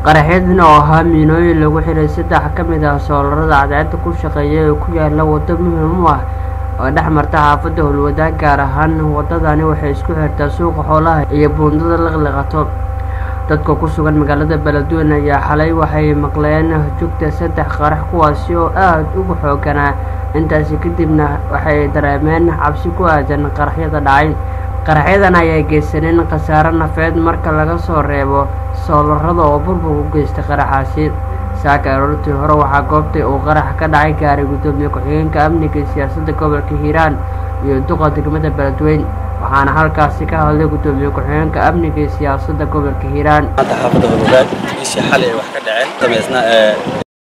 qaraxyadan oo ahaa miinooyin lagu xiray saddex ka mid ah soolarada cadceedda ku shaqeeya ee ku yaala waddo muhiim u ah oo dhex marta xaafadda howlwadaag gaar ahaan waddadani waxay isku xirtaa suuqa xoolaha iyo buundada liqliqato dadka ku sugan magaalada beledweyne ayaa xalay waxay maqleen jugta saddex qarax kuwaasi oo aada ugu xooganaa intaasi kadibna waxay dareemeen cabsi ku aadan qaraxyada dhacay qaraxyadan ayaa geysaneen khasaare nafeed marka laga soo reebo soolarada oo burbur u geystay qaraxaasi saaka aroortii hore waxaa goobtay uu qarax ka dhacay gaaray guddoomiye ku-xigeenka amniga iyo siyaasadda gobolka hiiraan iyo duqa degmada beledweyn waxaana halkaasi ka hadlay guddoomiye ku-xigeenka amniga iyo siyaasadda gobolka hiiraan maanta xaafadda howlwadaag bishii xalay ay wax ka dhaceen dameysna